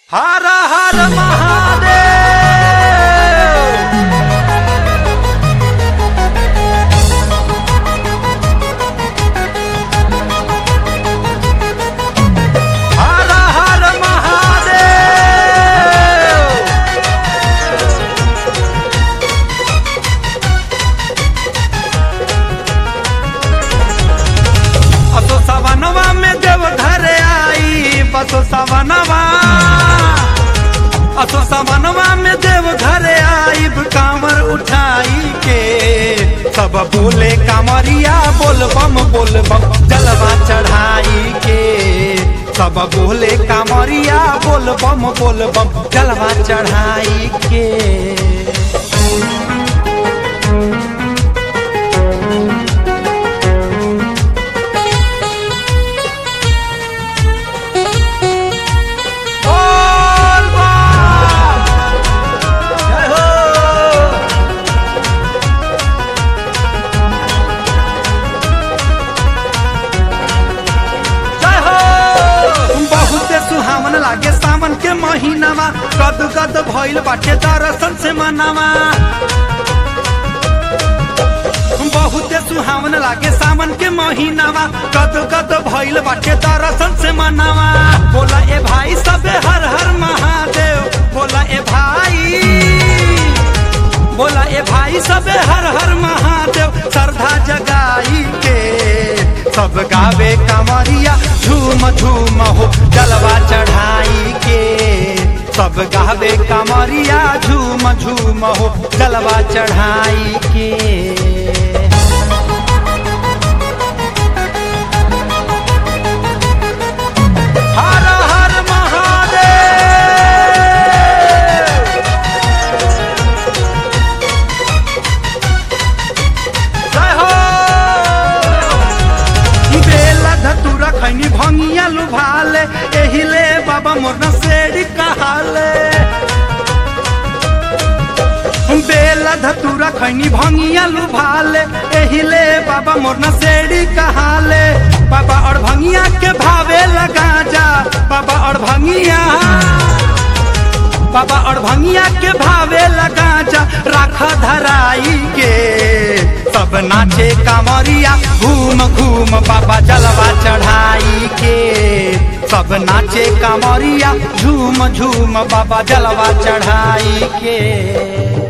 हर हर महादेव हर हर महादेव असो सवनवा में देव घर आई बसो सवनवा असो सवनवा में देव घर आई कांवर उठाई के सब बोले कांवरिया बोल बम बोल बम जलवा चढ़ाई के सब बोले कांवरिया बोल बम बोल बम जलवा चढ़ाई के बोल बम जय हो जय हो बहुत सुहावन लागे सावन के महीनावा कद कद भइल बाटे दर्शन से मनावा बहुत सुहावन लागे सावन के महीनावा कद कद भइल बाटे दर्शन से मनावा बोला ए भाई सबे हर हर महादेव बोला ए भाई बोला ए भाई सबे हर हर महादेव श्रद्धा जगाई के सब गावे कमरिया झूम झूम हो जलवा चढ़ाई के सब गावे कमरिया झूम झूम हो जलवा चढ़ाई के हर हर महादेव जय हो बेला धतुरा खैनी भंगिया लुभाले एहिले बाबा मोर न सेड़ी कहाले बेला धतुरा खैनी भंगिया लुभाले एहिले बाबा मोर न सेड़ी कहाले बाबा और भंगिया के भावे लगा जा बाबा और भंगिया बाबा और भंगिया के भावे लगा जा राख धराई के सब नाचे कांवरिया घूम घूम बाबा जलवा चढ़ाई के सब नाचे कांवरिया झूम झूम बाबा जलवा चढ़ाई के